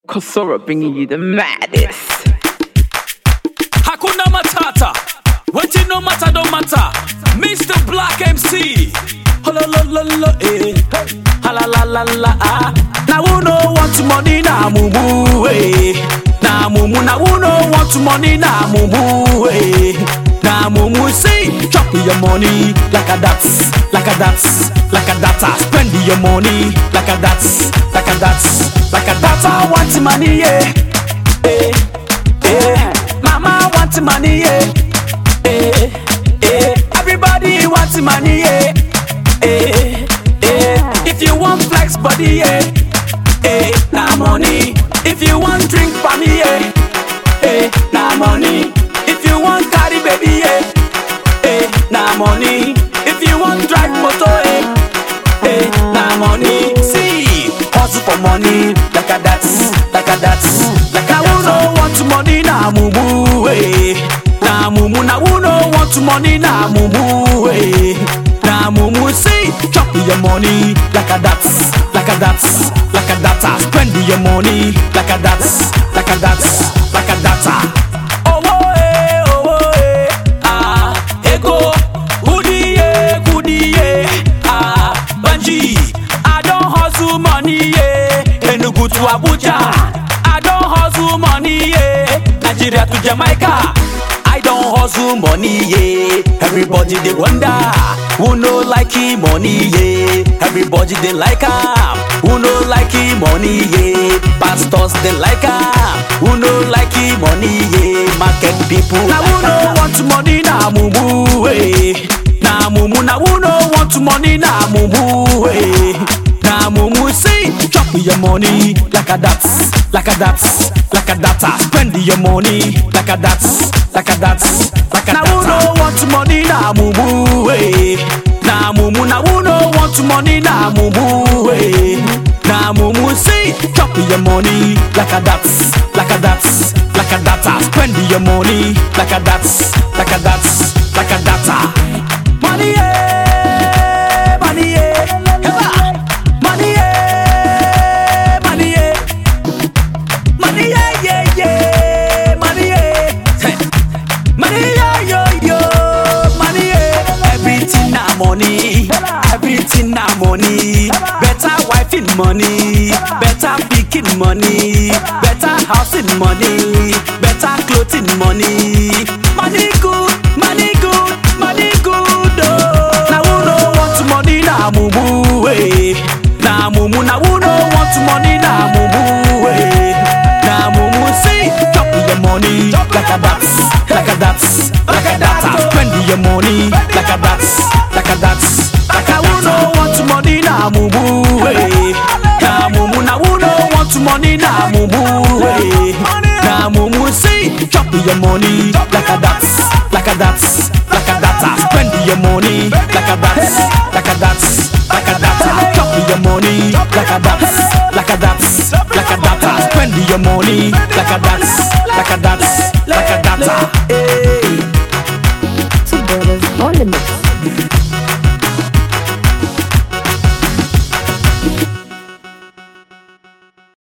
Kosora bringing you the maddest. Hakuna Matata. Waiting no matter, don't matter. Mr. Black MC. Hola la la la eh. Hala la la la ah. Now who no want money na mumu eh. Na mumu na who no want money na mumu eh. Na mumu say chop your money like a that's like a that's like a data. Spend your money like a that's like a that's like a data. Want money yeah. Eh. Eh. Mama want money yeah. Eh, eh, everybody wants money, yeah. Eh, eh, if you want flex body, yeah. Eh, na money. If you want drink for me, yeah. Eh, na money. If you want carry baby, yeah. Eh, na money. If you want drive motor, eh. Eh, na money. See, hustle for money, like a that's, like a that's, like a who no want money, na mumu, eh. Na mumu, na who no want money, na mumu, eh. Na mumu, see, chop your money, like a that's, like a that's, like a data. Spend your money, like a that's, like a that's, like a data. Oh, oh, eh, oh, oh, eh, ah, ego, goodie, yeah, goodie, yeah, ah, Banji, I don't hustle money, yeah, Enugu to Abuja, I don't hustle money, yeah, Nigeria to Jamaica, I don't hustle money, yeah, everybody they wonder, who no like him money, yeah, everybody they like him, who no like him money, yeah, pastors they like him, who no like him money, yeah, market people, now who no want money, na mumu, eh. Na mumu na who no want money na mumu eh. Na mumu say chop your money like a that's like a that's like a data. Spend your money like a that's like a that's like a data. Na who no want money na mumu eh. Na mumu na who no want money na mumu eh. Na mumu say chop your money like a that's like a that's like a data. Spend your money like a that's like a that's like a data. Money, yeah, money, yeah, Heba. money, yeah, money, yeah, money, yeah, yeah, yeah, money, yeah, Hey. money, yeah, yo, yo, money, yeah. Everything na money, everything na money. Better wife in money, better picking money, better house in money, better clothing money. Money good, money good, money good. Oh. Now who no want money na mumu eh. Na mumu na who no want money na mumu eh. Na mumu say chop your money like a that's, like a that's, like a data. Spend your money like a that's, like a that's, like a who no want money na mumu eh. Na mumu na who no want money na mumu eh. Na mumu say chop your money like a that's, like a that's, like a data. Spend your money like a that's, like a that's, like a data. Chop your money like a that's, like a that's, like a data. Spend your money like a that's, like a that's, like a data.